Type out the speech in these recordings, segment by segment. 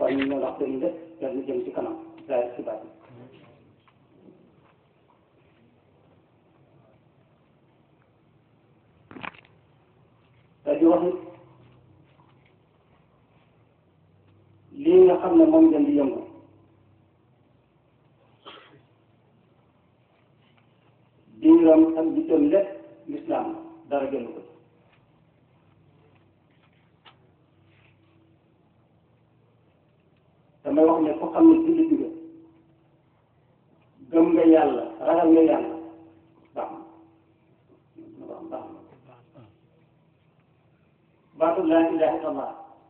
kon ñu ne wax dañu def te ñu jëm ci kanam daal ci baat yi te di wax it lii nga xam ne moom ngeen di yëngu diiram ak bitam lépp lislaam dara gënu ko damay wax ne ku xam ne jullit nga gëm nga yàlla ragal nga yàlla baax na baax baax na baatu laa ilaha illallah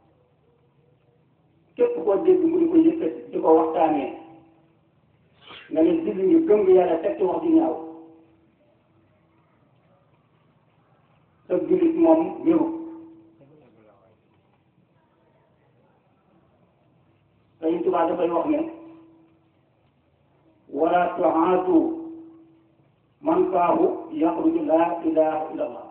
képp koo dégg mu di ko yëkkati di ko waxtaanee nga ne jullit nga gëm nga yàlla teg ci wax ju ñaaw sa jullit moom wéru Sëriñ Tuubaa dafay wax ne wala tuaatu man faahu yaxruju laa ilaha illa allah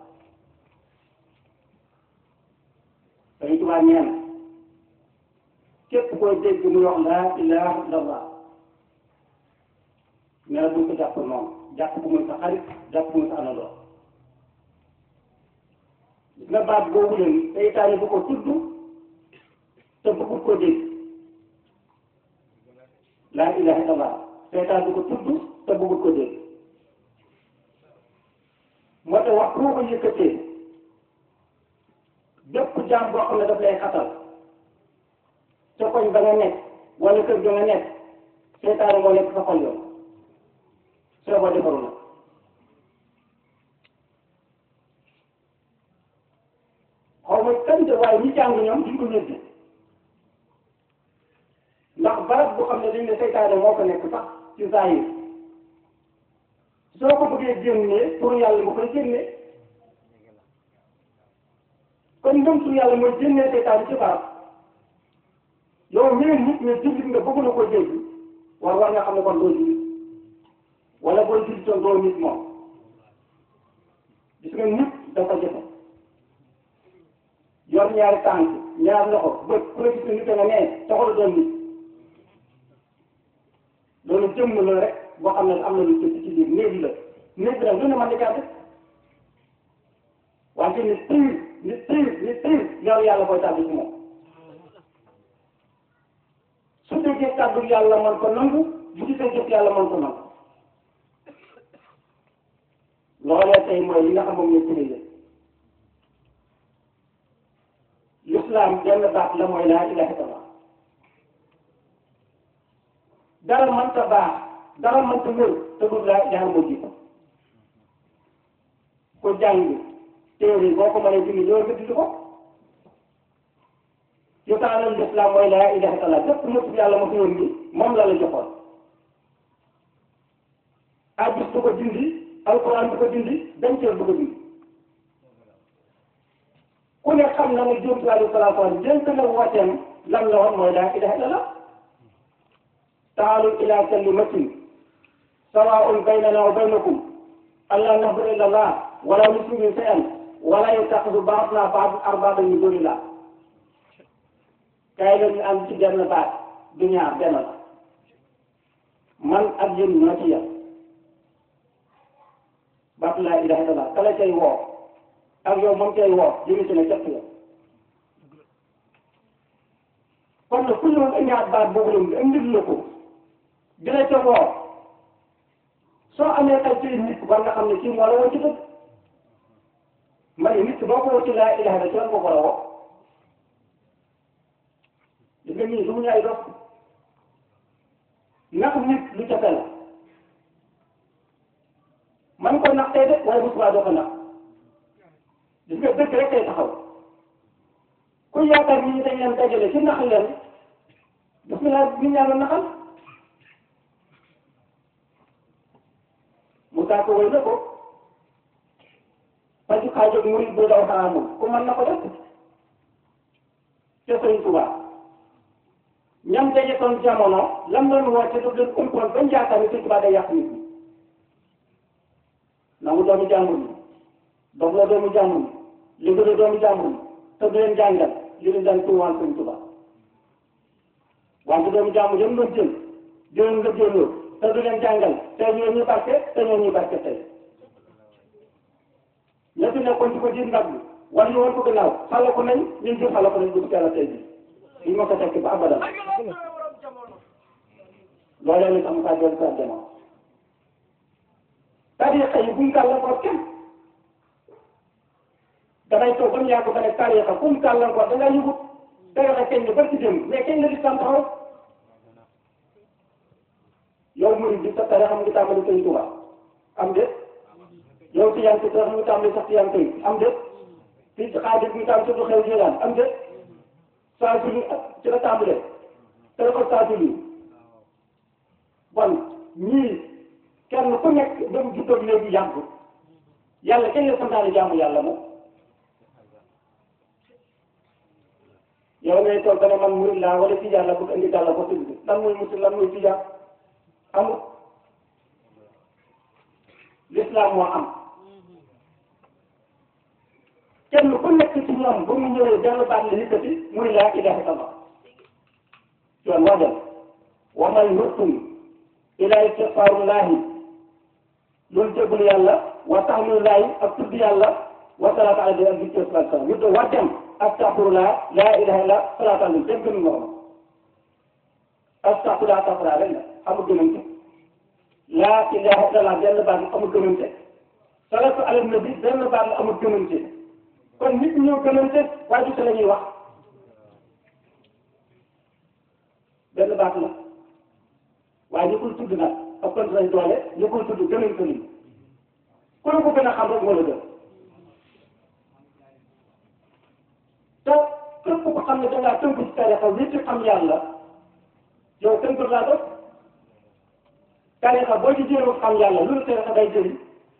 Sëriñ Tuubaa nee na képp koy dégg muy wax laa ilaha illa allah nee na buñ ko jàpp noonu jàpp ko muy sa xarit jàpp ko muy sa anandoo nga baat boobu leen seytaane bu ko tudd te bëggut ko dégg laa ilaha illallah seytaan bu ko tudd te bëggut ko dégg moo tax wax boo ko yëkkatee bépp jaam boo xam ne daf lay xatal ca koñ ba nga nekk wala kër ga nga nekk seytaane moo nekk sa xol yoon soo ko defaru nag xaw ma kan de waaye ñi jàng ñoom duñ ko ñëdd ndax barab boo xam ne dañ ne seytaane moo ko nekk sax ci zahir soo ko bëggee génnee pour yàlla nga koy génnee kon ndëm su yàlla mooy génnee seytaane ci barab yow mii nit ñi jullit nga bëgg na ko dégg war war nga xam ne kon doo jullit wala boo jullitoon doo nit moom gis nga nit dafa jëfe yor ñaari tànk ñaar loxo bët ku la gis ne nit nga nee taxul doon nit loolu jëmm la rek boo xam ne am na lu ci ci biir néeg la néeg la lu ne mën na caa def wante ni tiir ni tiir ni tiir yor yàlla koy tàbbi ci moom su déggee kàddu yàlla mën ko nangu bu gisee jëf yàlla mën ko nangu loolee tey mooy li nga xam moom ñu utilisé l'islam benn baat la mooy laa ilaha illallah dara mënta baax dara mënta wér te du laa ilaha moo jiitu ko jàng téere boo ko mënee dindi loolu nga dindi ko yu taalal l'islam mooy laa ilaha illallah bépp motu yàlla ma fi woon ni moom la la joxoon hadis du ko dindi alquran du ko dindi denceel du ko dindi ku ne xam na ne Jóob alayhi salaatu wa salaam jënk na wooteem lan la woon mooy laa ilaha illallah taalu ila kalimatin sawaa'un baynana wa baynakum allaa na'buda illa allah wala nushriku bihi shay'an wala yattakhidha ba'duna ba'dan arbaaban min duunillah kay la ñu am ci benn baat du ñaar benn la man ak yéen ñoo ci yem baat laa ilaha illallah kala cay woo ak yow moom cay woo jëmi ci ne képp la kon nag ku ñëwoon ñaar baat boobu la indil la ko dina ca woo soo amee xel ci nit war nga xam ne kii moo la woo ci dëgg ma ne nit boo ko woo ci laa ilaha illallah ci lan ko war a woo di nga nii du mu ñaay dox nax nit lu jafe la man ko nax tey de waaye bu subaa doo ko nax gis nga dëgg rek tey taxaw ku yaakaar ni ñu dañ leen dajale ci nax leen daf ñu laa ñu ñaan la naxal mu taa ko wéy na ko faju xaajoog murid bu daw xaraamul ku mën na ko def te Sëriñ Tuubaa ñam daje toon jamono lam doon woote daf leen umpoon bañ yaakaar ni Sëriñ Tuubaa day yàq nit ñi nangu doomu jàmbur yi dox la doomu jàmbur yi liggéey doomu jàmbur yi te du leen jàngal li leen daan tuuwaan Sëriñ Tuubaa wante doomu jaamu yëpp doon jël jëloon nga jëloo te du leen jàngal tey ñoo ñuy barke te ñoo ñuy barke tey ña fi nekkoon di ko jiit ndab bi wala ñu woon ko gannaaw xale ko nañ ñun jur xale ko nañ dugg teel a tey bi ñu ma ko tekki ba abadan loolee la tax saa jël saa jamono tariqa yi buñ gàllankoor kenn damay toog ba mu yàgg ba ne tariqa fu mu gàllankoor da ngay yëgut tariqa kenn ñu bari ci démb mais kenn nga di sant taxaw yow murid bi sa tariqa mu ngi tàmbali Sëñ Tuubaa am de yow ci yan ci tariqa mu ngi tàmbali sax ci yan koy am de fii ci xaadir mu ngi tàmbali surtout xew jëlaan am de saa su ci la tàmbalee tariqa saa su bon ñii kenn ku nekk dem juddoog léegi yàgg yàlla kenn la santaane jaamu yàlla moom yow ngay toog dana man murid laa wala tijaan la bëgg indi dàlla ko tudd lan mooy musul lan mooy tijaan amul l'islam moo am kenn ku nekk ci ñoom ba mu ñëwee benn baat la yëkkati muy laa ilaha illallah yoon waajal wa man yurtum ila istighfaarullahi loolu jéggul yàlla wa tahmidullahi ak tudd yàlla wa salaatu ala nabi ak zikr sallallahu alayhi wa sallam yuddo wàccam astaghfirullah laa ilaha illa salaatu ala nabi gën nga ko astaghfirullah astaghfirullah rek la amul gënante laa ilaha illallah benn baat la amul gënante salaatu ala nabi benn baat la amul gënante kon nit ñoo gënante waaye du la ñuy wax benn baat la waaye ñu koy tudd nag ak kon nañ doole ñu koy tudd gënañ ko nii ku la ko gën a xam rek moo la gën te képp ko xam ne da ngaa tënk ci tarixa wi ci xam yàlla yow tënk laa doon tarixa boo ci jéem xam yàlla lu tarixa day jëriñ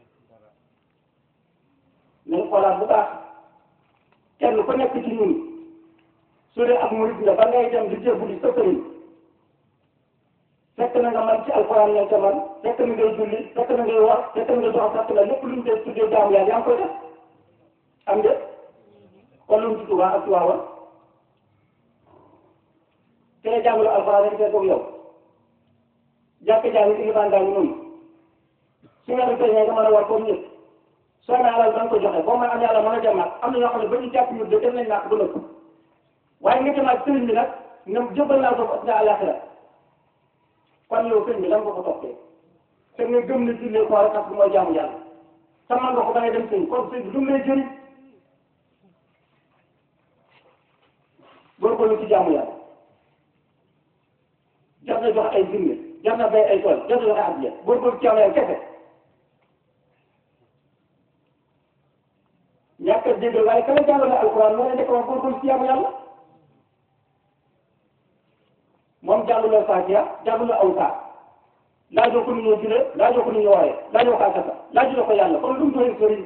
nañ xoolaat bu baax kenn ku nekk ci ñun su dee ak murid nga ba ngay dem di jébbu di sa sëriñ fekk na nga man ci alxuraan lañ ca man fekk na ngay julli fekk na ngay war fekk na ngay jox fekk la lépp luñ dee tuddee jaamu yàlla yaa ngi koy def am de kon lu mu ci Tuubaa ak Tiwaawan te la jàngalo alxuraan rek fekk yow jàkk jàng ilimaan daa ngi noonu su nga dem nga mën a war comme ñëpp soo amee alal da nga ko joxe boo mën am yàlla mën a jamaat am na ñoo xam ne ba ñu jàpp ñu de dem nañ nàkk ba nëpp waaye nga jamaat sëriñ bi nag ne jëbal naa ko ak àllaaxira kon yow sëñ bi lan nga ko toppee te nga gëm ne jullee koor ak mooy jaamu yàlla te man nga ko ba ngay dem sëñ kon sëñ bi lu mu lay jëriñ góorgóorlu ci jaamu yàlla jar na jox ay jinne jar na bay ay tool jar na joxe addiya góorgóorlu ci jaamu yàlla kese ñàkk a dégg waaye kala jàngale alquran moo leen nekk wax góorgóorlu ci jaamu yàlla moom jànguloo Fatiha jànguloo aw saa laajoo ko nu ñoo julee laajoo ko nu ñoo waree laajoo ko asaka laajuloo ko yàlla kon lu mu doon sëriñ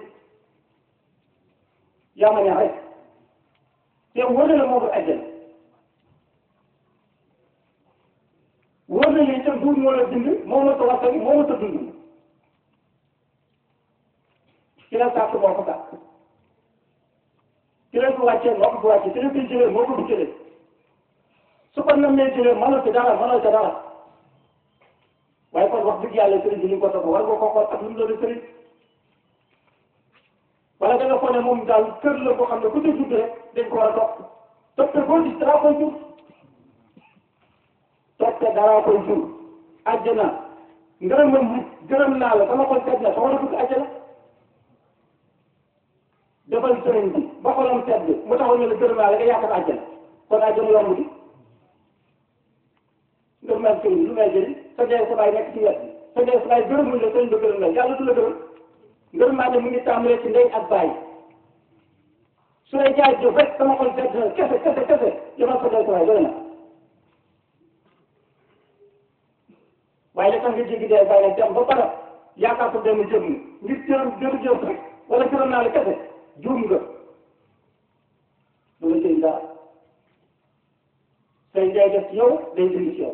yaa ma neex rek te wóor na la moo ko àjjana wóor na la itam duur moo la dund moo ma sa waxtaan moo ma sa dund ci la sàkk moo ko sàkk ci la ko wàccee moo ko ko wàccee ci la koy jëlee moo ko du jëlee su ko namee jëlee mënoo ci dara mënoo ci dara waaye kon wax dëgg yàlla sëriñ bi ni ko topp war nga ko xool ak lu mu doon sëriñ wala da nga foog ne moom daal kër la boo xam ne ku ci judd rek dañ ko war a topp topp boo gis dara koy jur topp dara koy jur àjjana ngërëm nit gërëm naa la sama xol sedd na sama dugg àjjana defal sëriñ bi ba xolam sedd mu taxaw ñu la gërëm naa la nga yaakaar àjjana kon àjjana yomb di nga mel sëriñ bi lu may jëriñ sa dee sa baay nekk ci wet bi sa dee sa baay gërëmuñ la sëriñ ba gërëm la yàlla du la gërëm ngërëm maa ne mu ngi tàmbalee ci ndey ak baay su lay jaay jëf rek sama xol sedd na kese kese kese demal sa dee sa baay doy na waaye la tax nga jéggi dee baay nag dem ba pare yaakaar ko dem jëm ngir jërëm jërëm jëf rek wala gërëm naa la kese juum nga du la jëriñ dara say njaay def ci yow day dindi ci yow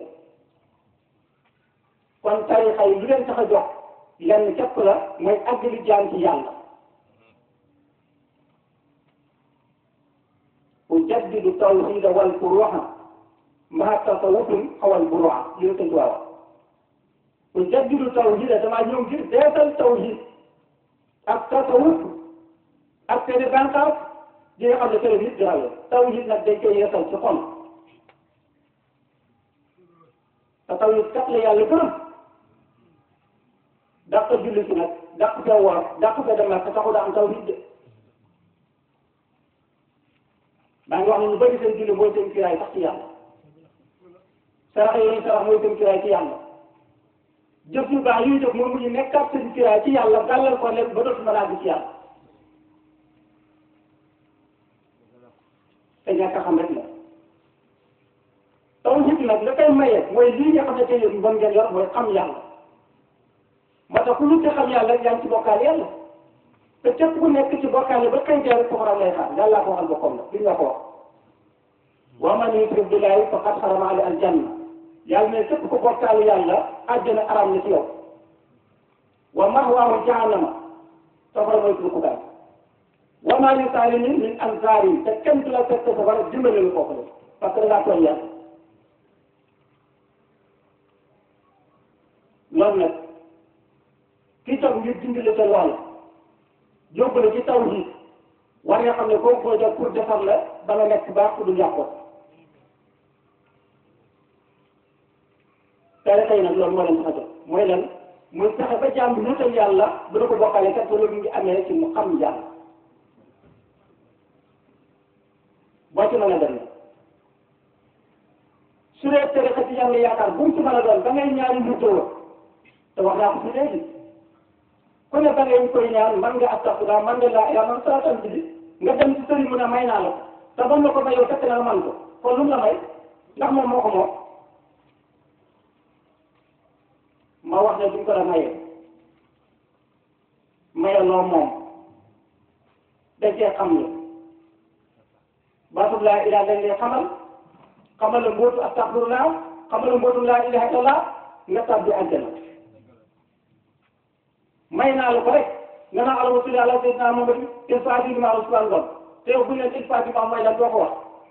kon tarixa yi lu leen tax a jox lenn képp la mooy àggali jaam ci yàlla ujaddidu tawhida wal furuha maa tasawufun xawal buruwa li nga tënk waaw ku jaddidu tawhid damaa ñëw ngir deetal tawhid ak tasawuf ak seeni bànqaas di nga xam ne télé bi it dina tawhid nag dañ koy yeesal ci xol te tawhid kat la yàlla gërëm dàq julli si nag dàq fee woor dàq fee dem nag te taxu daa am tawhid de maa ngi wax ne ñu bëri seen julli mooy seen kiraay sax ci yàlla sarax yi sarax mooy seen kiraay ci yàlla jëf yu baax yuy jëf moom mu ñu nekkaat seen kiraay ci yàlla gàllal ko lépp ba dootu mën a àgg ci yàlla te ñàkk a xam rek la tawhid nag la koy maye mooy lii nga xam ne tey yéen bon ngeen yor mooy xam yàlla moo tax ku ñu ci xam yàlla yaa ngi ci bokkaale yàlla te képp ku nekk ci bokkaale ba kañ rek soxoram lay xaar yàlla ko waxal boppam la li nga ko wax wa man yushrik billahi faqad harama alayhi aljanna yàlla ne képp ku bokkaale yàlla àjjana aram na ci yow wa mahwaahu jahannama safara mooy suñu kubaay wa maa li zaalimiin min ansaarin te kenn du la fekk safara dimbale lu kooku la parce que da ngaa tooñ yàlla loolu nag kii toog ngir dimbali sa lool yóbbu la ci tawhid war nga xam ne kooku koy def pour defar la ba nga nekk baax ku du yàqoo tey tey nag loolu moo leen tax a jóg mooy lan muy fexe ba jàmm nuutal yàlla bu da ko bokkale kat loolu mu ngi amee ci mu xam yàlla boo ci mën a dem su dee tere ci yàlla yaakaar bu mu ci mën a doon ba ngay ñaari nuutoo te wax naa ko fi léegi ku ne ba ngay koy ñaan man nga astaxfirullah man nga laa ilaaha man salaatam bi nga dem ci sëriñ mu ne may naa la ko te ba mu la ko mayoo fekk na man ko kon lu mu la may ndax moom moo ko moom ma wax ne duñ ko la mayee mayaloo moom dañ cee xam la baatub laa ilaaha dañ lay xamal xamal la mbootu astaxfirullah xamal la mbootu laa ilaaha illallah nga tàbbi àjjana may naa la ko rek nga naan allahumma salli ala sayyidina Muhammad il faati li ma Ousmane Ngom te yow bu ñu leen il faati ma mooy lan doo ko wax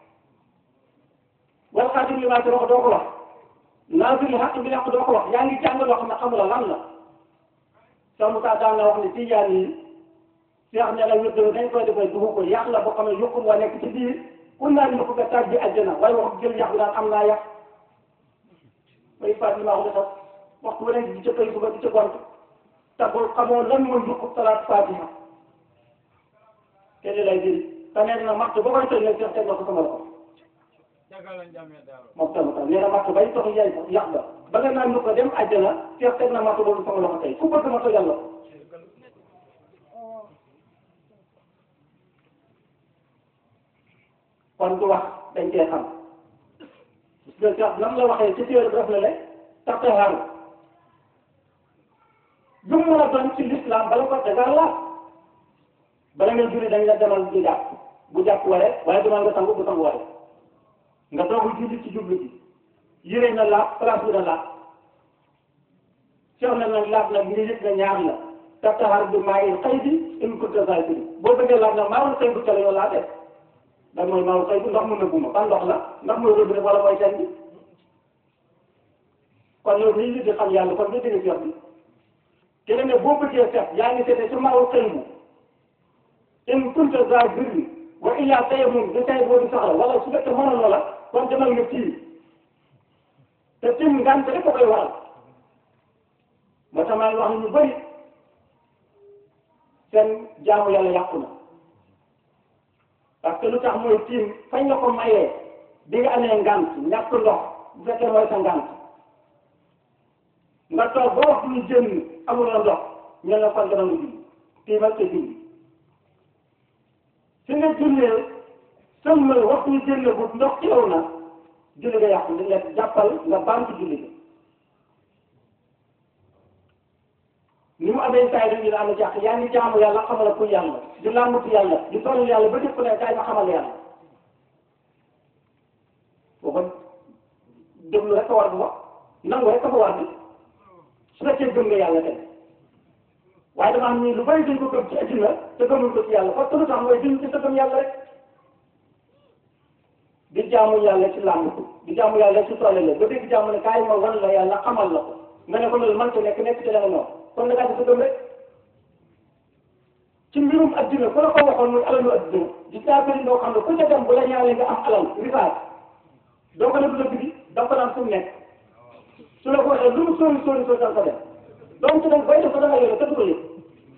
wal xaatim li ma ci wax doo ko wax naasiril haqq bil haqq doo ko wax yaa ngi jàng loo xam ne xamula lan la soo Moussa daan na wax ne tijaan yi seex ne la wér dañ koy defee dugg ko yàq la boo xam ne yokku wa nekk ci biir ku naan ñu ko nga tàbbi àjjana waaye wax jël yàq bi daan am naa yàq may faati li ma wax sax waxtu wane di ca koy suba di ca gont tagul xamoo lan mooy yokku salaat fatiha kenn lay jëriñ te nee na maxtu ba koy toj nag jox teg na ko sama loxo moom tamit tam nee na maxtu bay tox yaay yàq ba ba nga naan ñu ko dem àjjana jox teg na maxtu boobu sama loxo tey ku bëgg ma tojal la ko kon du wax dañ cee xam parce que nam la waxee ci téere bi def la le taxawaaru lu mu mën a doon ci l'islam bala ko dagar la bala nga julli dañ la demal di jàpp bu jàpp waree waaye demal nga sangu bu sangu waree nga doog julli ci jublu bi yére na laab place bi na laab sew na nag laab nag ñu yëg na ñaar la taxawaar bi maa ngi xëy bi in kunta zaakiri boo bëggee laab nag maa woon xëy bu tele yow laa def da mooy maa xëy bu ndox mu nëbbu ma ban ndox la ndax mooy robinet wala mooy teen bi kon loolu lii di xam yàlla kon nga dégg ci wax bi te ne boo bëggee set yaa ngi seete ci maaw xëy bu in kunta za birri wa illa tayammum di tay boo di soxla wala su fekkee mënoon na la kon demal nga tiim te tiim ngant rek ko koy waral moo tax maa ngi wax ne ñu bëri seen jaamu yàlla yàqu na parce que lu tax mooy tiim fañ la ko mayee bi nga amee ngant ñàkk ndox bu fekkee mooy sa ngant nga toog ba wax lu jënd amuloo ndox ñu la kon dana nga julli tiimal te julli fi nga jullee sëlmal waxtu ñu jënd bu ndox ci yow na julli nga yàqu li lekk jàppal nga baam ci julli ga ni mu amee saa yi dañu la am jàq yaa ngi jaamu yàlla xamal ku yàlla di làmbatu yàlla di toll yàlla ba dëpp ne kaay ma xamal yàlla booba déglu rek a war bu wax nangu rek a fa war bi su fekkee gëm nga yàlla tey waaye dama am ni lu bari dañ ko gëm ci adduna te gëmul ko ci yàlla parce que lu tax mooy duñ ci sa gëm yàlla rek di jaamu yàlla ci làmb di jaamu yàlla ci toole la ba dégg jaamu ne kaay ma wan la yàlla xamal la ko nga ne ko loolu man ko nekk nekk ci danga noonu kon nag dafa gëm rek ci mbirum adduna ku la ko waxoon muy alalu adduna gis naa bëri loo xam ne ku ca dem bu la ñaanee nga am alal rifaat doo ko ne du la guddi da ko naan fu mu nekk su la ko waxee lu mu sóori sóori sóori danga ko def donc nag bay def ko da nga yore te du ko yëg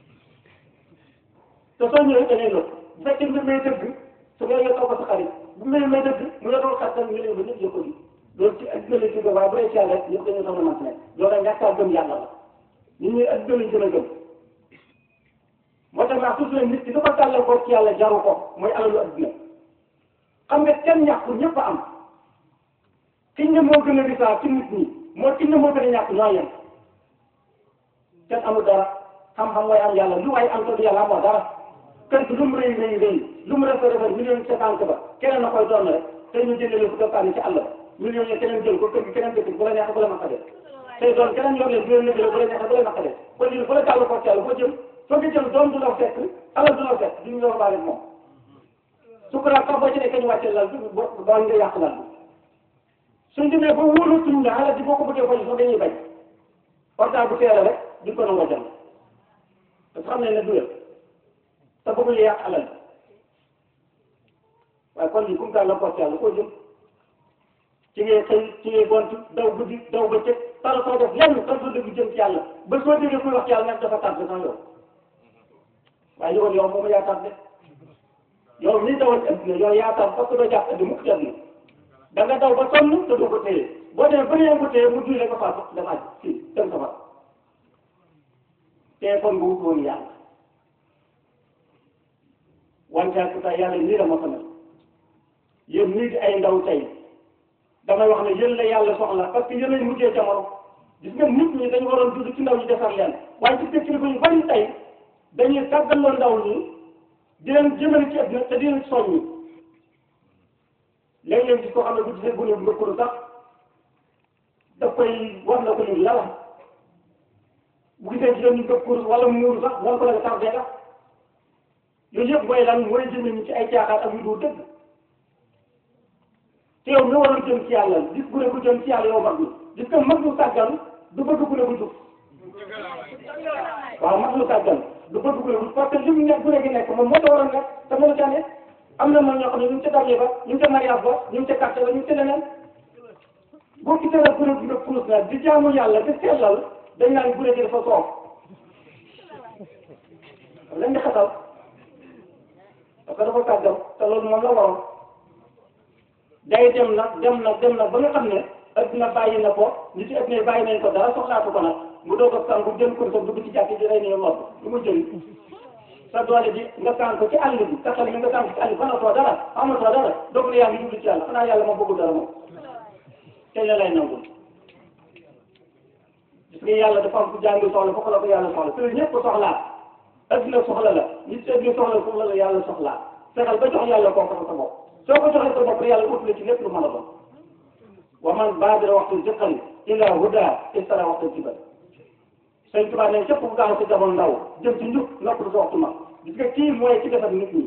te soo ñëwee da ngay lëkk bu fekkee mbir may dëgg su nga yëg ko sa xarit bu mbir may dëgg mu ne doon xattan ñu ne ba ñëpp yëg ko di loolu ci adduna la jóge waaye bu dee ci yàlla rek ñëpp dañoo soxla man nekk loolu nag ñàkk a gëm yàlla la nit ñi adduna lañ gën a gëm moo tax naa toujours nit ki dafa tàllal ko ci yàlla jaru ko mooy alalu adduna xam nga kenn ñàkku ñëpp a am kiñ ne moo gën a risaa ci nit ñi moo kiñ ne moo gën a ñàkk ñoo yem kenn amul dara xam-xam mooy am yàlla lu waay am te du yàlla amoo dara kër gi lu mu rëy rëy rëy lu mu rafet rafet million ci banque ba keneen na koy doon rek te ñu jëndee leen fu doppaani ci àll ba million yi keneen jël ko kër gi keneen dëkk bu la neexee bu la maqadee tey doon keneen yor leen bu leen lëgale bu la neexee bu la maqadee kon lii bu la jàll ko ci yàlla boo jëm soo ko jël doom du la fekk alal du la fekk duñu yor baale moom sukuraat sax boo ci nekkee ñu wàccee lal bi boo boo nga yàq lal bi suñ demee ba wóolatuñ la alal ji boo ko bëggee fay sax dañuy bañ portable bu teel rek duñ ko nangoo jënd parce que xam nañ ne du yëpp te bëggul yàq alal bi waaye kon lii kum taal la porte yàlla koo jëm ci ngay xëy ci ngay gont daw guddi daw ba cëg tala soo def lenn tan soo dëgg jëm ci yàlla ba soo déggee kuy wax ci yàlla nag dafa tardé sax yow waaye yowoon yow moom yaa tardé yow mii dawal ci adduna yow yaa tardé parce que doo jàpp adduna mukk ci adduna da nga daw ba sonn te doo ko téye boo demee ba nee ko téye mu duy ko faa dafa aj fii dem safar téléphone nga wut woon yàlla wante ak sa yàlla nii la ma ko mel yéen nii di ay ndaw tey damay wax ne yéen la yàlla soxla parce que yéen lañ mujjee jamono gis nga nit ñi dañu waroon dund ci ndaw ñi defar leen waaye ci dëkk yu bari tey dañuy tàggaloo ndaw ñi di leen jëmale ci àdduna te di leen soññi léeg-léeg gis koo xam ne bu gisee gune bu mbëkkulu sax daf koy war na ko ñu lala bu gisee jigéen ñu mbëkkulu wala muuru sax wan ko la nga tardé sax yooyu yëpp mooy lan mooy jëme ñu ci ay caaxaan ak yu dul dëgg te yow mi waroon jëm ci yàlla gis gune bu jëm ci yàlla yow mag mi gis nga mag lu sàggan du bëgg gune bu jub waaw mag lu sàggan du bëgg gune bu parce que li mu nekk gune gi nekk moom moo ko waroon nekk te mënu ca ne am na man ñoo xam ne ñu ngi ca darye ba ñu ngi ca mariage ba ñu ngi ca quartier ba ñu ngi ca leneen boo gisee nag gune gi nga puus nag di jaamu yàlla di sellal dañ naan gune gi dafa soof lañ di xatal parce que dafa sàggan te loolu moom la waroon day dem nag dem nag dem nag ba nga xam ne adduna bàyyi na ko nit yi adduna bàyyi nañ ko dara soxlaatu ko nag mu doog a sangu jël ko sa dugg ci jàkk ji rey ne lool lu mu jël sa doole ji nga sànq ko ci àll bi sa xel mi nga sànq ci àll bi fanatoo dara amatoo dara doog ne yaa ngi jublu ci yàlla xanaa yàlla ma bëggul dara moom te la lay nangul gis nga yàlla dafa am ku jàngi soxla foofu la ko yàlla soxla te ñëpp soxlaa adduna soxla la nit si adduna soxla foofu la la yàlla soxlaa fexeel ba jox yàlla kooku sa bopp soo ko joxee sa bopp rek yàlla ut la ci lépp lu mën a doon wa man baadira waxtu ziqan ila huda istara waxtu kibar sëñ Tuubaa ne képp ku gaaw ci jamono ndaw jëm ci njub nopp sa waxtu mag gis nga kii mooy ci defar nit ñi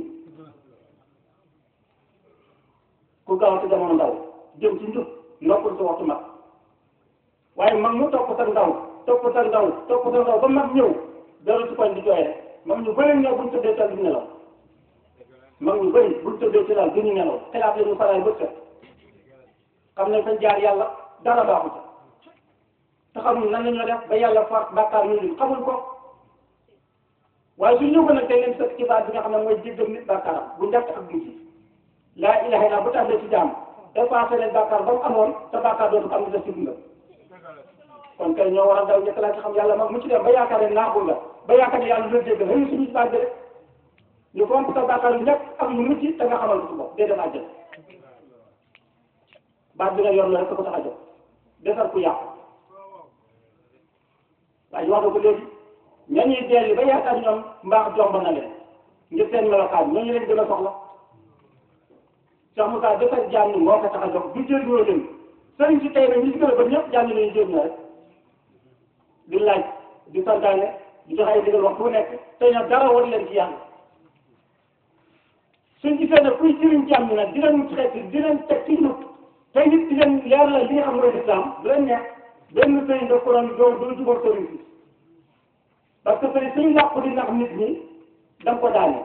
ku gaaw ci jamono ndaw jëm ci njub nopp sa waxtu mag waaye mag mu topp sa ndaw topp sa ndaw topp sa ndaw ba mag ñëw dara ci koñ di jooy rek mag ñu bëri ñëw buñ tëddee tal di nelaw mag ñu bëri buñ tëddee ci laal duñu nelaw xelaat la ñu faraay bët set xam ne fañ jaar yàlla dara baaxu ca te xamul nan la ñoo def ba yàlla faat bàkkaar ñu lim xamul ko waaye su ñëw ko nag tey leen sëkk ci baat bi nga xam ne mooy jéggal nit bàkkaaram bu njëkk ak bu ci laa ilaha illa bu tàmbee ci jaam effacé leen bàkkaar ba mu amoon te bàkkaar dootu am def ci dundam kon kay ñoo war a daw njëkk laa ci xam yàlla mag mu ci dem ba yaakaar ne naaxul la ba yaakaar ne yàlla lu la jéggal xëy suñu baat bi rek ñu fomp sa bàkkaar yu njëkk ak yu mucc te nga xamal ko su bopp dee dem àjjana baat bi nga yor la rek ko tax a jóg defar ku yàqu waaye wax na ko léegi ñooñuy dellu ba yaakaar ñoom mbaax jomb na leen ngir seen melokaan ñooñu leen gën a soxla Cheikh Moussa defar jaam ñi moo ko tax a jóg du jëriñoo leen sëriñ si tey nag ñi si gën a ba ñëpp jaam ñi lañu jëriñ rek di laaj di santaane di joxe ay digal waxtu bu nekk te ñoom dara war leen ci yàlla suñ gisee ne kuy sëriñ jàmm ñi nag di leen xeeti di leen teg ci ñu tey nit di leen leer la li nga xam mooy lislaam du leen neex benn sëriñ da ko doon doo doo jubal sëriñ si parce que sëriñ suñu làqu di nax nit ñi da nga ko daane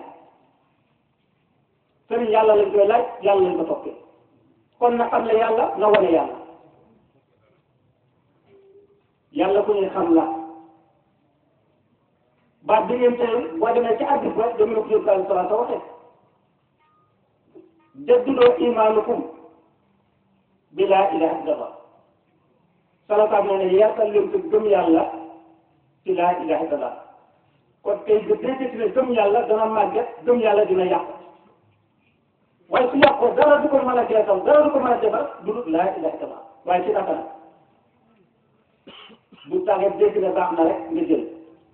sëriñ yàlla lañ koy laaj yàlla lañ ko toppee kon na xam ne yàlla na wane yàlla yàlla ku ñuy xam la baat bi ngeen tey boo demee ci àddis ba dama la ko yóbbu daal salaat sa waxee jaddudoo imaanukum bi laa ilaha illallah salataam nee ne yaatal leen ko gëm yàlla ci laa ilaha illallah kon tey ba dégg ci ne gëm yàlla dana màgget gëm yàlla dina yàq waaye su yàqoo dara du ko mën a jeexal dara du ko mën a defar du dul laa ilaha illallah waaye ci naka la bu tàggee dégg ne baax na rek nga jël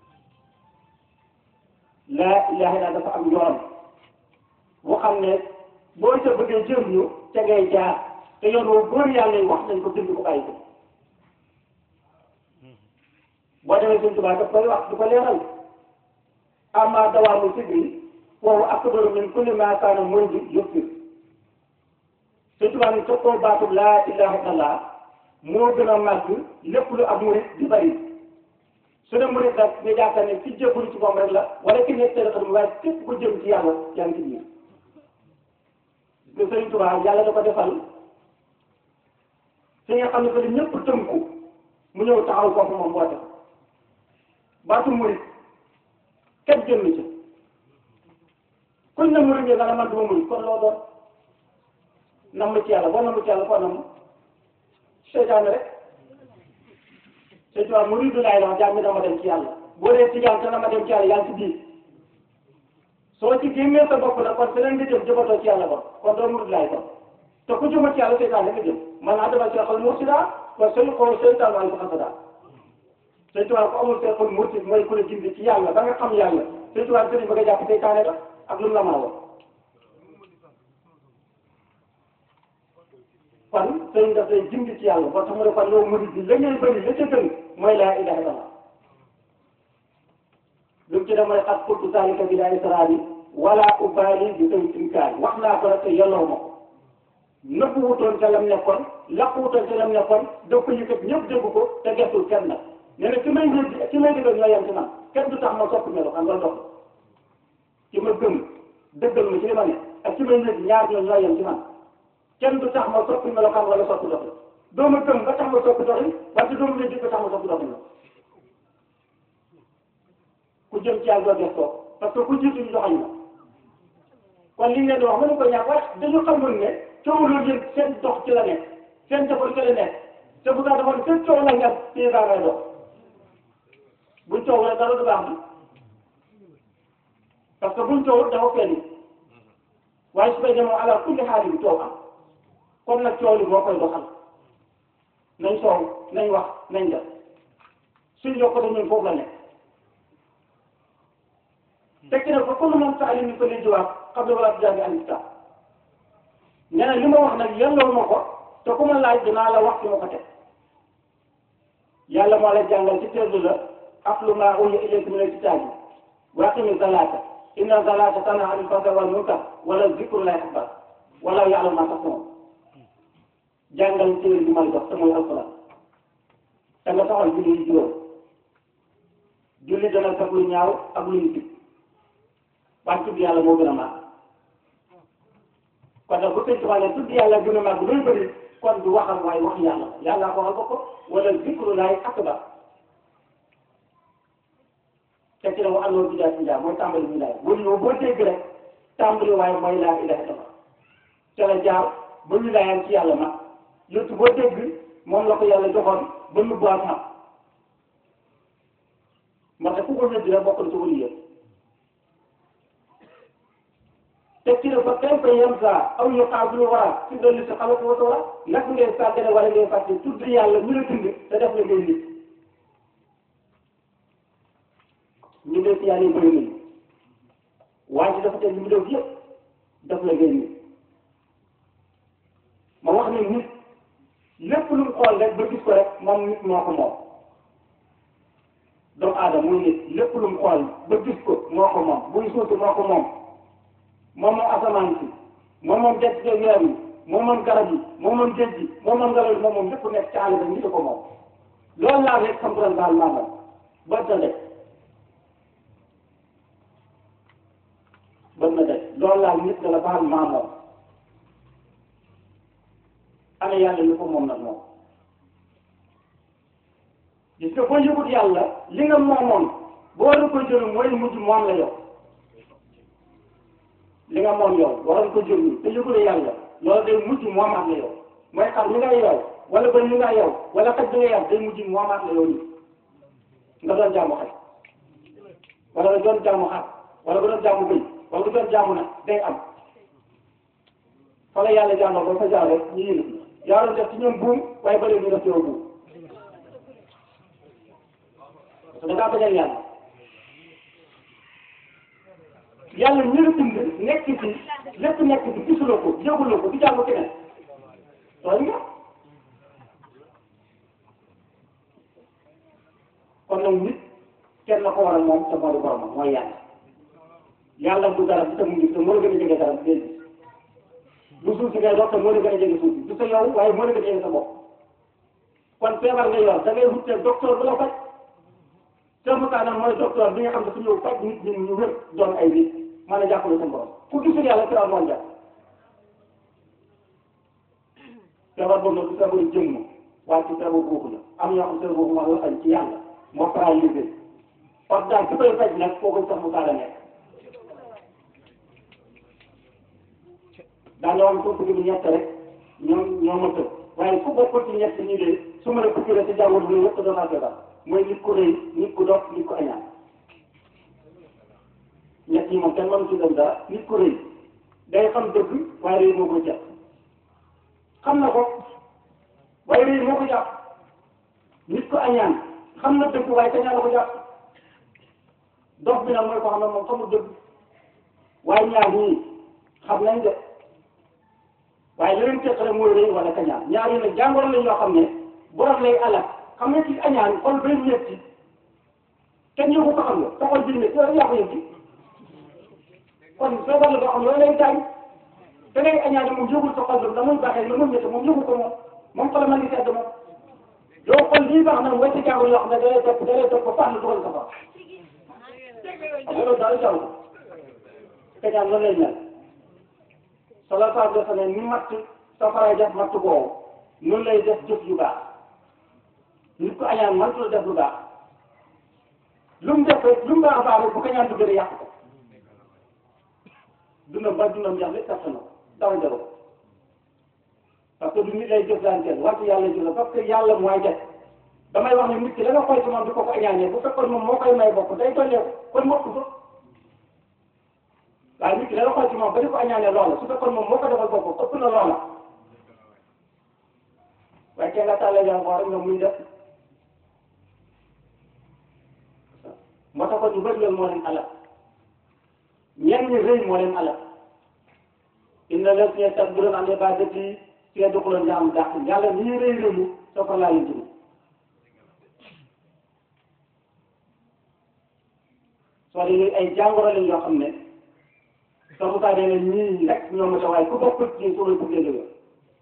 laa ilaha illallah dafa am yoon boo xam ne boo ca bëggee jëriñu ca ngay jaar te yoon woo góor yàlla yi wax nañ ko bind ko bàyyi ko boo demee suñ tubaab daf koy wax du ko leeral amma dawaamu sigri foofu akbaru min kulli ma kaana munji yëppir suñ tubaab ni soppoo baatub laa ilaha illallah moo gën a màgg lépp lu ab murit di bari su ne murit nag nga yaakaar ne ci jébbalu ci moom rek la wala ki nekk teel xam waaye képp ku jëm ci yàlla yaa ngi ci biir te Sëriñ Tuubaa yàlla da ko defal fi nga xam ne que ñëpp tënku mu ñëw taxaw foofu moom woote baatu murit kenn jënd ci kuñ ne murit nga dana man duma murit kon loo doon namm ci yàlla boo namm ci yàlla foo namm seytaane rek Sëriñ Tuubaa murit du laay wax jaam mi dama dem ci yàlla boo dee tijaan te na ma dem ci yàlla yaa ngi ci biir soo ci génnee sa bopp nag kon feneen nga jëm jëmatoo ci yàlla ba kon doo murid laay kon te ku jëma ci yàlla seytaan nga jëm man naa demal seexal mursida kon seen xol seytaan waaye ko xasada sëñ tubaab ko amul seexal mursid mooy ku la gindi ci yàlla ba nga xam yàlla sëñ tubaab sëriñ ba nga jàpp seytaane la ak lu mu la mën a wax kon sëriñ daf lay gindi ci yàlla ba tax mu ne kon yow murid bi la ngay bëri la ca gën mooy laa ilaha illallah lu mu ci def mooy xat kultu zalika bi laa israari wala ubaali bi tay inkaar wax naa ko rek te yelloo ma ko nëpp wutoon ca lam nekkoon laq wutoon ca lam nekkoon daf ko yëkkat ñëpp dégg ko te gestul kenn nag nee na ki may ñëw ki may dëggal ñoo yem ci man kenn du tax ma soppi melo xam nga dox ki ma gëm dëggal ma ci li ma ne ak ki may ñëw ñaar ñoo ñoo yem ci man kenn du tax ma soppi melo xam wala soppi doxin doo ma gëm ba tax ma soppi doxin wante doo ma ñëw ba tax ma soppi doxin la ku jëm ci yàlla doo gestoo parce que ku jiitu ñu doxañ la kon li ngeen di wax mënu ko ñàkk waaye dañu xamul ne coow loolu yëpp seen dox ci la nekk seen defar ci la nekk te bu daa defoon seen coow la nga téye daa ngay dox buñ coow rek dara du baax bi parce que buñ coow dafa feeñ waaye su koy demoo ala kulli xaal yi coow am kon nag coow li moo koy doxal nañ soow nañ wax nañ def suñ yokkute ñun foofu la nekk tekki na fa kullu man saali ni ko li jawaab xam ne wala jàngi al kitab nee na li ma wax nag yelloo ma ko te ku ma laaj dinaa la wax fi ma ko teg yàlla moo la jàngal ci teelu la atlu maa uhiya ilayka min al-kitaabi wa aqimi salaata inna salaata tanhaa anil fahshaa'i wal munkar wala zikrullaahi akbar wala ya'lamu maa tasna'uun jàngal téere bi may jox te mooy alquran te nga taxal julli yi juróom julli dana fekk lu ñaaw ak lu ñu waaye tudd yàlla moo gën a màgg kon nag bu fekkee ne tudd yàlla gën a màgg luy bëri kon du waxal waaye wax yàlla yàlla ko waxal ko ko wala zikrullaahi akbar te ci la mu àndoon bidaa bidaa mooy tàmbali bidaa bu ñëw boo dégg rek tàmbali waaye mooy laa ilaaha illallaah ca la jaar ba wilaayam ci yàlla mag yottu boo dégg moom la ko yàlla joxoon ba nu boog mag ndax ku ko weddi rek bokkul ci wëli yëpp te ci la fa kayfa yansaa aw yuqaabilu waraa ci dolli si xalatu wa tawra nag ngay sàggane wala ngay fàtte tudd yàlla ñu la dund te def la ngay nit ñu def yàlla yi bëri nañu waaye ci dafa teg ñu def yëpp def la ngay nit ma wax ne nit lépp lu mu xool rek ba gis ko rek moom nit moo ko moom doomu aadama muy nit lépp lu mu xool ba gis ko moo ko moom buy suuti moo ko moom moom moom asamaan si moom moom jant bi weer yi moom moom garab yi moom moom géej gi moom moom ngelaw yi moom moom lépp nekk ci àll ba ñu ko moom loolu laa rek xam doon daal maamam bët na de bët na de loolu laa nit la baal maamoom ana yàlla ñu ko moom nag moom gis nga boo yëgut yàlla li nga moomoon boo war ko jël mooy mujj moom la yow li nga moom yow waroon ko jël te yëgule yàlla loolu day mujj moomaat la yow mooy xam li nga yow wala ba li nga yow wala xaj bi nga yow day mujj moomaat la yow nii nga doon jaamu xaj wala nga doon jaamu xar wala nga doon jaamu bëy wala nga doon jaamu nag day am fa la yàlla jàngal ba fa jaar rek ñu yëngu yaa doon def ci ñoom buum waaye ba léegi ñu def ci yow buum parce que da ngaa bañal yàlla yàlla ñu la bind nekk ci lépp nekk ci gisuloo ko yëguloo ko di jaamu keneen tooñ nga kon nag nit kenn la ko war a moom te moo di boromam mooy yàlla yàlla du garab bi te mu ngi te moo la gën a jege garab bi du suuf si ngay dox te moo la gën a jege suuf si du sa yow waaye moo la gën a jege sa bopp kon feebar nga yor da ngay wute docteur bu la faj te mu taanam mooy docteur bi nga xam ne su ñëw faj nit ñi ñu wér doon ay nit mën a jàppale sa borom ku gisul yàlla ci moo jàpp feebar boobu nag du feebaru jëmm waaye ci feebaru boobu la am ñoo xam feebar boobu moo la ci yàlla moo paralysé parce que daal ki koy faj nag kooku sax mu taala nekk daa ñoo am ko bëgg ñett rek ñoom ñoo ma tëb waaye ku bokkul ci ñett ñi de su ma la pukkiree ci jàngoor bi yëpp doon naa feebar mooy nit ku rëy nit ku dof nit ku añaan ñett yi moom kenn mënu ci dem dara nit ku rëy day xam dëgg waaye rëy moo ko jàpp xam na ko waaye rëy moo ko jàpp nit ku añaan xam na dëgg waaye kañaan la ko jàpp dof bi nag mooy ko xam ne moom xamul dëgg waaye ñaar ñii xam nañ de waaye li leen teqale mooy rëy wala kañaan ñaar yi nag jàngoro lañ yoo xam ne borom lay alal xam nga ci añaan xol bay ñetti kenn yóbbu ko xam nga sa xol bi ne yow yaa ko yëg kon feebar la boo xam loolu lay gaañ da ngay añaan moom yóbbul sa xol bi da muy baaxee la muy ñetti moom yóbbu ko moom moom xol ma ngi sedd moom yow xol lii baax na mooy ci jàngoro yoo xam ne da lay topp da lay topp ba fànn dugal sa fa loolu daal jàll kañaan loolu lay mel sala sa defe ne ni matt safara def matt boobu noonu lay def jëf yu baax nit ko añaan mënatul def lu baax lu mu def rek lu mu baax a baax rek bu kañaan duggee yàq ko dundam ba dundam yàq lépp tax na dara jaru ko parce que du nit lay jëflanteel wante yàlla jël parce que yàlla mooy def damay wax ne nit ki la nga xool ci moom di ko ko añaanee bu fekkoon moom moo koy may bopp day tollee kon mokk ko waaye nit ki la nga xool ci moom ba di ko añaanee loola su fekkoon moom moo ko defal bopp ëpp na loola waaye kenn nga tàllee yaa rek nga muy def moo tax kon ñu bëri loolu moo leen alal ñenn ñi rëy moo leen alal inna la si tax bu doon amee ba depuis si doxaloon nga am dàq yàlla ni ñuy rëy rëyu soo ko laa leen jëm soo dee ay jàngoro lañ yoo xam ne soo ko saa dee ñii rek ñoom la waaye ku bokkul ci soo leen bëggee jógee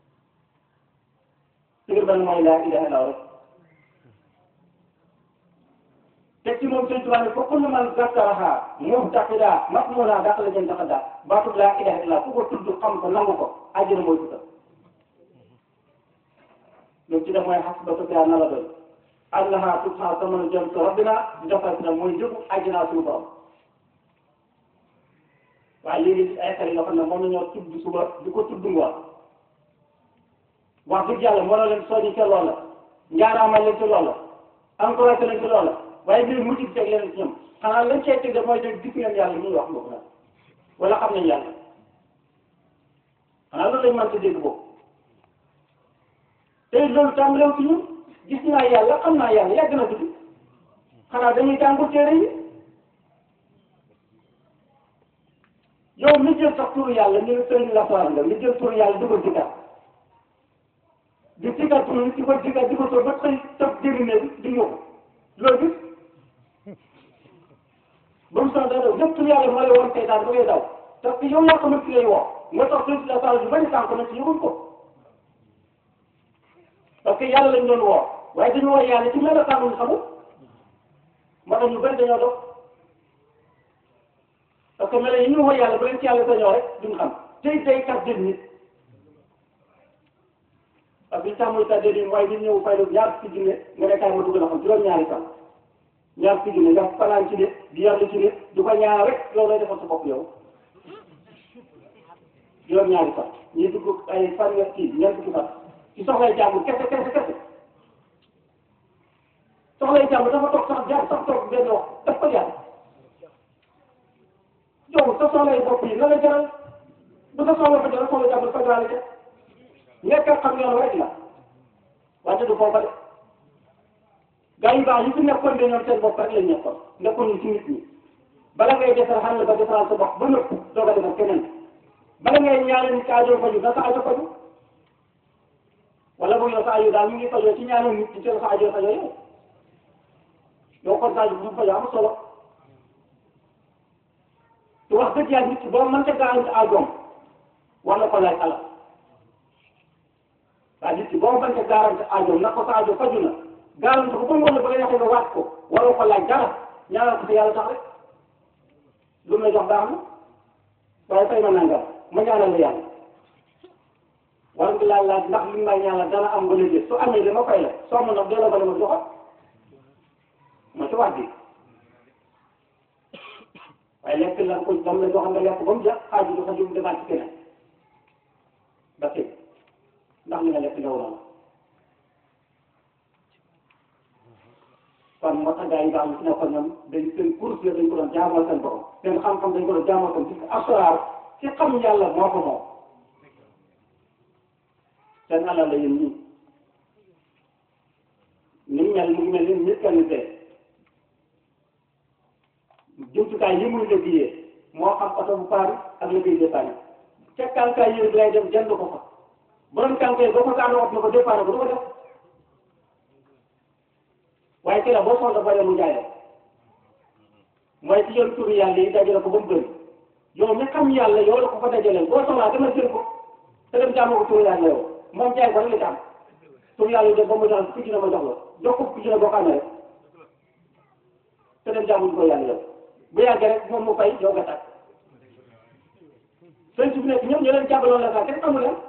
sigir ban mooy laa ilaha illa rek te ci moom sëñ Tuubaa ne fa kullu man zakkaraha mu'taqidaa masmuuraa dàq la jëm dafa daal baatub laa ilaha illa ku ko tudd xam ko nangu ko àjjana mooy tudd loolu ci def mooy xasbaka na la doy allaha subha samanu jëm sa rabbina defal na mooy njëgu àjjana suñu borom waaye léegi ay xel yoo xam ne moom la ñoo tudd suba di ko tudd ngoon wax dëgg yàlla moo leen soññi ca loola njaaraamal leen ci loola encouragé leen ci loola waaye bii mujj bi teg leen ci ñoom xanaa lañ cee teg de mooy de gis ngeen yàlla ñuy wax mbokk na wala xam nañ yàlla xanaa loolu lañ mën ci dégg boobu tey loolu tàmbalew ci ñun gis naa yàlla xam naa yàlla yàgg na tudd xanaa dañuy jàngu téere yi yow mi jël sax turu yàlla ñu ne sëriñ la soir nga mi jël turu yàlla dugal ci kat di sigal pour di ko sigal di ko soo ba xëy toog dégg ne di ñëw loolu gis ba mu soxla daw lépp yàlla moo lay woon seytaan ba ngay daw parce que yow yaa xamante lay woo moo tax suuf si la saa yu bëri sànq na ci yëgul ko parce que yàlla lañ doon woo waaye dañu woo yàlla ci melokaan ñu xamul moo tax ñu bëri dañoo dox parce que melo yi ñu woo yàlla bu leen ci yàlla sañoo rek duñ xam tey day kat jël nit parce que tàmmul kat jël nit waaye ñu ñëw fay doon ñaar fukki junne nga ne kaay ma dugg na xam juróom-ñaari fan ñaar fukki junne nga fanaan ci nit di yàlla ci nit du ko ñaar rek loolu lay defal sa bopp yow juróom-ñaari fan ñuy dugg ay fan nga kii ñeent fukki fan ci soxlay jàmbur kese kese kese soxlay jàmbur dafa toog sax jaar sax toog benn wax daf ko jaar yow sa soxlay bopp yi na la jaral bu sa soxla fa jaral soxla jàmbur fa jaral ca nekk xam yoon rek la wante du foofa de gaa yu baax yi fi nekkoon de ñoom seen bopp rek lañ nekkoon nekkoon ñu ci nit ñi bala ngay defar xam ne ba defaral sa bopp ba nëpp doog a defar keneen bala ngay ñaanal nit aajo faju na sa aajo faju wala boog yow sa aajo daal mi ngi fajoo ci ñaanal nit ñi sa aajo fajoo yow yow kon sa aajo bu fajoo am solo te wax dëgg yàlla nit ki boo mënta garanti aajoom war na ko laaj alal waa nit ki boo mënta garanti aajoom na ko sa aajo faju na garanti ko ba mu wala ba nga yaxee nga waat ko waroo ko laaj dara ñaanal ko si yàlla tax rek lu mu la jox baax na waaye fay ma nangam ma ñaanal la yàlla war nga laaj laaj ndax li mu may ñaanal dana am wala déet su amee dama fay la soo ma nag delloo ba dama joxoon ma ci wax bi waaye lekk la ko dam la joxoon nga lekk ba mu jeex xaaju du ko jëm demaat ci keneen ba tey ndax li nga lekk ndaw la kon moo tax gars yi daal ci nekkoon ñoom dañ seen course la dañ ko doon jaamoo seen borom seen xam-xam dañ ko doon jaamoo seen parce que asraar ci xam yàlla moo ko moom seen alal la yéen ñii ni mu mel mu ngi mel ni mécanicien jumtukaay yi muy liggéeyee moo xam oto bu paari ak liggéey dépanne ca kànkaay yooyu lay dem jënd ko fa borom kànkaay boo ko gaanoo ot na ko dépanne ko du ko def waaye ci la boo soxla ba mu jaay la mooy ci yoon turu yàlla yi dajale ko ba mu bëri yow mi xam yàlla yow la ko fa dajalee boo soxlaa dama jël ko te dem jaamoo ko turu yàlla yow moom jaay ko rek la ci am turu yàlla yi de ba mu jox ku ci ne ma jox la jox ko ku ci ne boo ko amee rek te dem jaamu ko yàlla yow bu yàggee rek moom mu fay yow nga tàkk sëriñ si fi nekk ñoom ñu leen jàngaloon la sax kenn xamu leen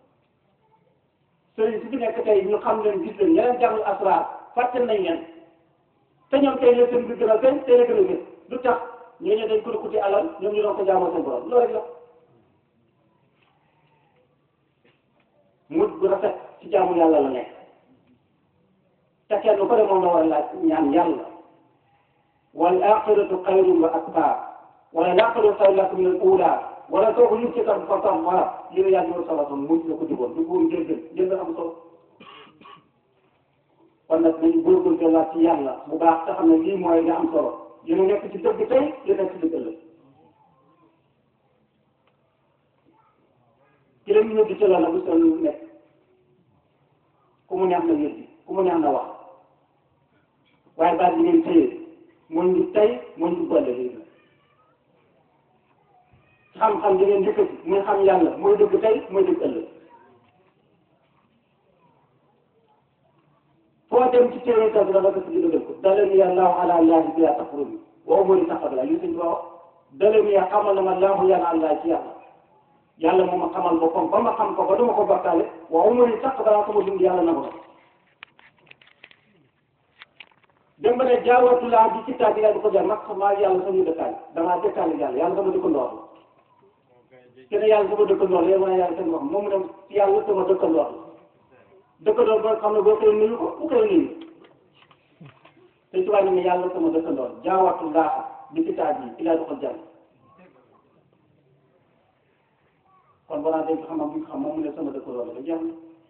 sëriñ si fi nekk tey ñu xam leen gis leen ña leen jàngal asraar fàtte nañ leen te ñoom tey la seen bi gën a gën tey la gën a gën lu tax ñooñu dañ ko kuti alal ñoom ñu doon ko jaamoo seen borom loolu rek la mujj bu rafet ci jaamu yàlla la nekk te kenn ko de moom la war a laaj ñaan yàlla wal axiratu xayrun wa abqaa wala laaxiratu xayrun lakum min al uula wala soo ko yëg ci tam fa tam wala li la yàlla war sala son mujj la ko digoon du góor jël jël jël am solo kon nag nañu góorgóorlu waat ci yàlla bu baax te xam ne lii mooy li am solo yéen a nekk ci dëgg tey yéen a nekk ci dëgg ëllëg ki leen ñu di ci loolu bu seen nekk ku mu neex na yëddi ku mu neex na wax waaye baat bi ngeen téye mooy ñu tey mooy ñu boole léegi xam-xam di ngeen yëkkati muy xam yàlla mooy dëgg tey mooy dëgg ëllëg foo dem ci téere taw bi dafa ko ci dëggal ko dalani allahu ala allahi bila tafrudi wa umuri taqabala li suñ wax dalani ya xamal na ma allahu yàlla allah ci yàlla yàlla moo ma xamal boppam ba ma xam ko ba duma ko bakkaale wa umuri taqabala sama dund yàlla na ko dem ba ne jaawatu laa bi ci taat yàlla di ko jar mag maa yàlla sama dëkkaale damaa dëkkaale yàlla yàlla sama dëkkandoor la kenn yàlla sama dëkkandoor la yow ma yàlla seen wax moom mu dem yàlla sama dëkkandoor la dëkkandoor ba xam ne boo koy nuyu ko bu koy nuyu te tubaab ne yàlla sama dëkkandoor jaawatu laa bi ci taat yi ilaa di ko jar kon balaa dégg xam-xam bi nga xam moom mu ne sama dëkkandoor la ba jeex na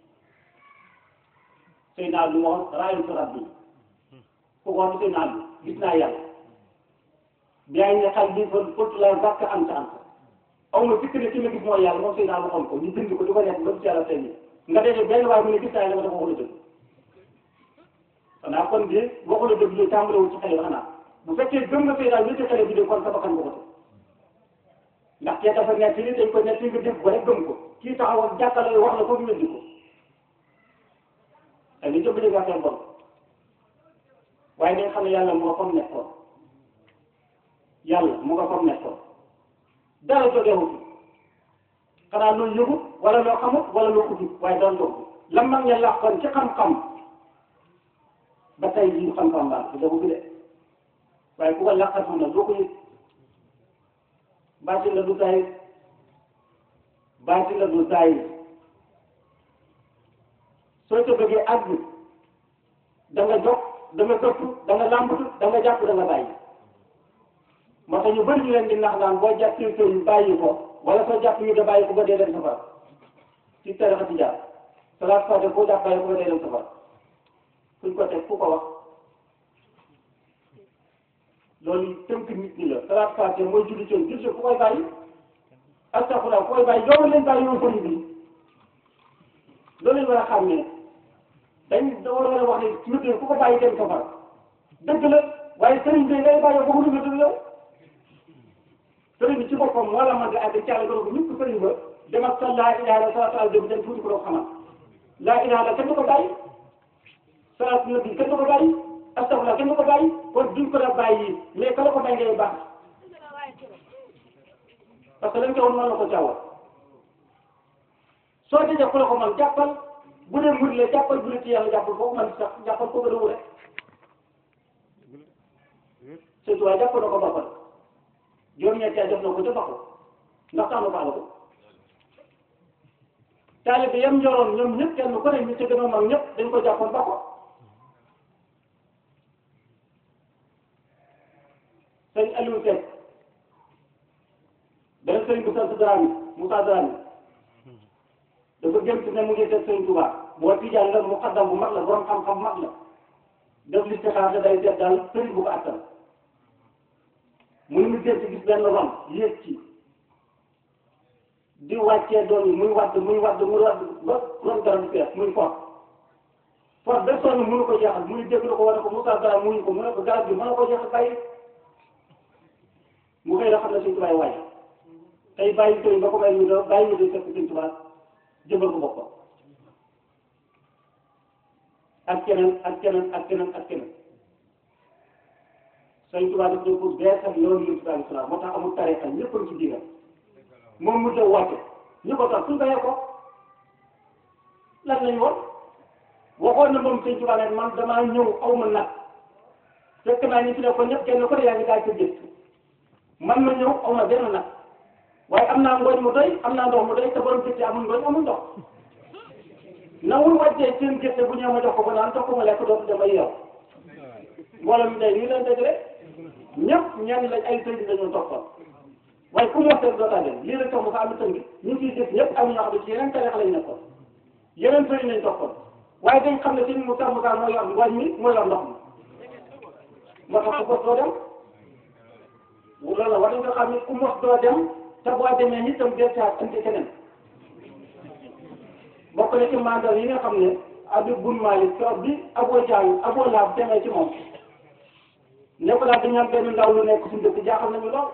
sëy naa lu ma wax raayu sarab bi ku ko wax sëy naa bi gis naa yàlla biyaay ne xal bi fa fottu la bàkk am sa am aw ma fikk ne ci ma gis mooy yàlla moom sëy naa waxoon ko ñu bind ko di ko nekk ba ci yàlla tey nii nga dee benn waaye mu ne gis naa yàlla dafa waxul dëgg xanaa kon de waxul dëgg lu tàmbalewul ci xale xanaa bu fekkee gëm nga sëy daal ci xale bi de kon sa bakkan nga ko ndax kee dafa nekk li dañ ko nekk nga dégg ko rek gëm ko kii taxaw ak jàkkaarloo wax la ko ñu weddi ko ak li jëpp dégg affaire bon waaye dañ xam ne yàlla mu nga fam nekkoon yàlla mu nga fam nekkoon dara jógewu fi xanaa loo yëgu wala loo xamut wala loo ko jub waaye doon jóg la mag ña làqoon ci xam-xam ba tey jii xam-xam baax du dëgg de waaye ku ko làqatu na doo ko yëg baati la du tay baati la du tay soo ko bëggee àgg da nga jóg da nga dëpp da nga làmbatu da nga jàpp da nga bàyyi moo tax ñu bëri ñu leen di nax naan boo jàppee ko ñu bàyyi ko wala soo jàpp ñu da bàyyi ko ba dee dem safara ci tarixa ci jaar salaat fàtte boo jàpp bàyyi ko ba dee dem safara fuñ ko teg ku ko wax loolu tënk nit ñi la salaat fàtte mooy julli coono julli ku koy bàyyi astafurlah ku koy bàyyi yow leen bàyyi yow sëriñ bi loolu lañ war a xam ne dañ da war a wax ne nit ku ko bàyyi dem safara dëgg la waaye sëriñ bi ngay bàyyi boobu lu dëgg yow sëriñ bi ci boppam moo la mën di àgg càll ko ñëpp sëriñ ba dem ak sa laa ilaha illa salaatu ala dem dem tuuti ko doo xamal laa ilaha illa kenn du ko bàyyi salaatu nabi kenn du ko bàyyi astafurlah kenn du ko bàyyi kon duñ ko la bàyyi mais ka la ko bàyyi ngay baax parce que lañ ko woon mën na ko caawal soo dajee ku la ko man jàppal bu dee murid la jàppal bu dee ci yàlla jàppal foofu man sax jàppal ko gën a wure surtout waaye jàpp na ko boppal juróom-ñetti at def na ko ca baxu ndax tax na baax la ko taalibe bi yam njoroon ñoom ñëpp kenn ku ne ñu ci gën a mag ñëpp dañ ko jàppoon ba ko sëñ Aliou Seck benn sëñ bu sant Dramé Moussa Dramé dafa gëm ci ne mu ngi seet sëñ Touba boo tijaan la mu xaddam bu mag la borom xam-xam bu mag la def li ci xaar day seet daal sëriñ bu ko attal muy mu gën ci gis benn ron yéeg ci di wàccee doon yi muy wadd muy wadd muy wadd ba ron garab bi fees muy fort fort ba sonn mënu ko jeexal muy dégg la ko wane ko Moussa Dramé muñu ko mu ne ko garab bi mën na ko jeexal bàyyi mu xëy na xam ne suñ tubaay waay tey bàyyi sëriñ ba ko bàyyi ñu doon bàyyi ñu doon fekk suñ tubaay jëmbal ko boppam ak keneen ak keneen ak keneen ak keneen suñ tubaay daf ñëw pour beesal yoonu yonent bi alayhi salaam moo tax amul tariqa ñëpp a ci diinam moom mu jëw wàcce ñu ko tax suñ bayee ko lan lañ woon waxoon na moom suñ tubaay ne man damaa ñëw aw ma nag fekk naa ñu fi ne ko ñëpp kenn ko ne yaa ngi daal ci gëstu man ma ñëw aw ma benn nag waaye am naa ngooñ mu doy am naa ndox mu doy te borom gerte amul ngooñ amul ndox nawul wàccee seen gerte bu ñëw ma jox ko ba naan jox ko ma lekk dootu dem ay yow mbooloo mi day nii leen daj rek ñëpp ñenn lañ ay sëriñ dañoo toppoon waaye ku mu wax rek dootaa leen lii rek tax mu fa am tënk ñu ngi ciy gis ñëpp am ñoo xam ne ci yeneen tariix lañ nekkoon yeneen sëriñ lañ toppoon waaye dañ xam ne sëriñ Moussa Moussa moo yor ngooñ mi moo yor ndox mi moo tax ku mos doo dem loolu la war nañ ko xam ne ku mos doo dem te boo demee ni tam des fois andi keneen bokk na ci mandat yi nga xam ne Abdou Bun Malik toog bi Abo Jaal Abo Laab demee ci moom ne ko daal dañu am benn ndaw lu nekk suñu dëkk jaaxal nañu lool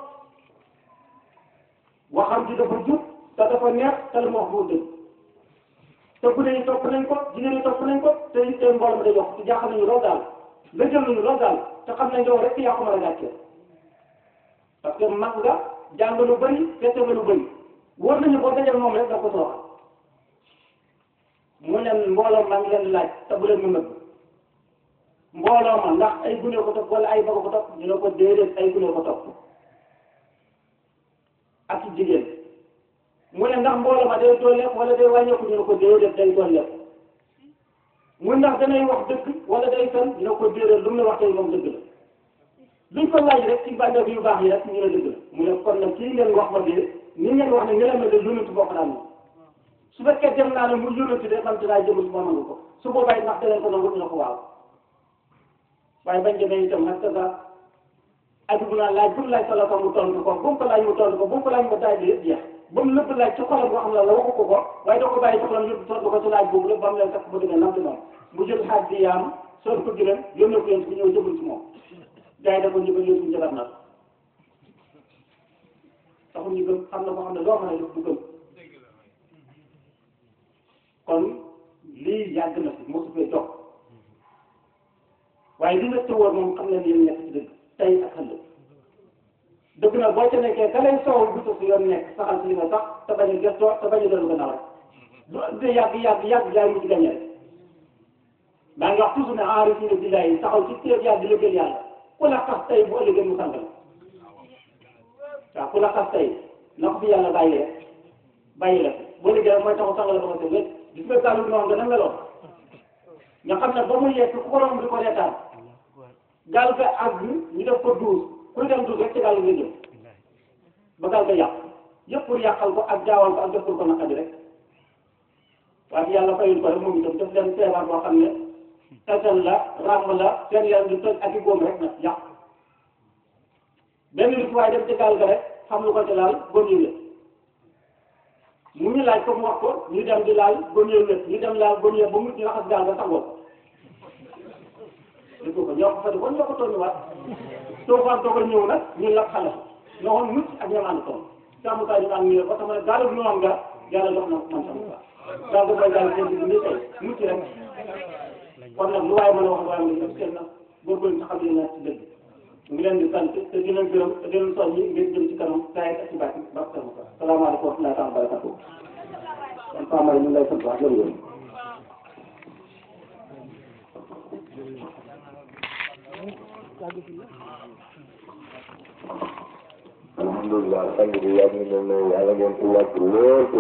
waxam ji dafa jub te dafa neex te lu mu wax bu dëgg te bu dee topp nañ ko jigéen ñi topp nañ ko te it tey mbooloo mi day yokk te jaaxal nañu lool daal la jël nañu lool daal te xam nañ yow rek yaa ko mën a gàccee parce que mag nga jàng lu bëri fete nga lu bëri wóor nañu boo dajal moom rek da ko sooxal mu ne mbooloo maa ngi leen di laaj te bu leen mu nëbb mbooloo ma ndax ay gune ko topp wala ay bago ko topp ñu ne ko déedéet ay gune ko topp ak jigéen mu ne ndax mbooloo ma day dooleeku wala day wàññeeku ñu ne ko déedéet day dooleeku mu ndax danay wax dëgg wala day fen ñu ne ko déedéet lu mu ne wax tey moom dëgg la luñ ko laaj rek ci bànneex yu baax yi rek ñu ne dëgg la mu ne kon nag kii ngeen wax ma de ni ngeen wax ne ngeen ne de yónent bokk naa su fekkee dem naa ne mu yónent de man dinaa jëmu si ma nangu ko su boobaa it ndax danañ ko nangu ñu ne ko waaw waaye bañ demee itam nag ça aju bu naa laaj bu mu laaj solo ko mu tontu ko bu mu ko laaj mu tontu ko bu mu ko laaj mu daaj yëpp jeex ba mu lépp laaj ci xolam boo xam ne la waxu ko ko waaye da ko bàyyi ci xolam yëpp tontu ko ci laaj boobu lépp ba mu leen fekk ba demee nam di moom mu jël xaaj bi yaam sol ko gëlëm yónnee ko yéen ku ñëw jëmul ci moom gars yi da ko njëkk a yóbbu njëkk nag taxul ñu gëm xam na boo xam ne loo mën a def du gëm kon lii yàgg na fi mosu fee jox waaye li nga tëwoon moom xam leen yéen nekk ci dëgg tey ak ëllëg dëgg na boo ca nekkee ka lay soow bu si yoon nekk saxal si li nga sax te bañ a gëstoo te bañ a dellu gannaaw rek lu ëndee yàgg yàgg yàgg yaay mu ci gañe rek daa ngi wax toujours ne aarifina billahi taxaw ci téeb yàlla di liggéeyal yàlla ku la xas tey bu ëllëgee mu sangal waaw ku la xas tey na ko fi yàlla bàyyi rek bàyyi la fi boo liggéey mooy taxaw sangal la ba nga tëj rek gis nga gàllu noonu nga na meloon nga xam ne ba muy yegg ku ko romb di ko reetaan gaal ga àgg ñu def ko duus kuy dem duus rek ci gaal nga jëm ba gaal ga yàq yëpp pour yàqal ko ak jaawal ko ak def ko naqadi rek waaye yàlla fayul ko rek moom itam def leen feebar boo xam ne tasal la ràmm la seen yaram di toj ak i góom rek nag yàq benn nit waaye dem ci gaal ga rek xam lu ko ci laal góom yi la mu ñu laaj ko mu wax ko ñu dem di laal góom yi la ñu dem laal góom yi ba mu ñu raxas gaal ga sangoo dégg ko ñoo ko fa defoon ñoo ko tooñuwaat soo faan doog a ñëw nag ñu lab xale ñoo xoon mucc ak ñoom ànd toon sàmmkaay ñu ànd ñu ne ko sama gaal bu noonu nga yàlla jox na man sama gaa ko mooy gaal seen bi nii tey mucc rek kon nag lu waaye mën a wax waaye mën a seen nag góorgóorlu nga xam ne naa ci dëgg mu ngi leen di sant te di leen gërëm te di leen soññi ngeen jëm ci kanam saa ak ci baat ba sama ko salaamaaleykum wa rahmatulah wa barakatuh kon Pamay ñu ngi lay sant wax jërëjëf alhamdulilah sang bi yàgg na ne yàlla ngeen ci yàgg lool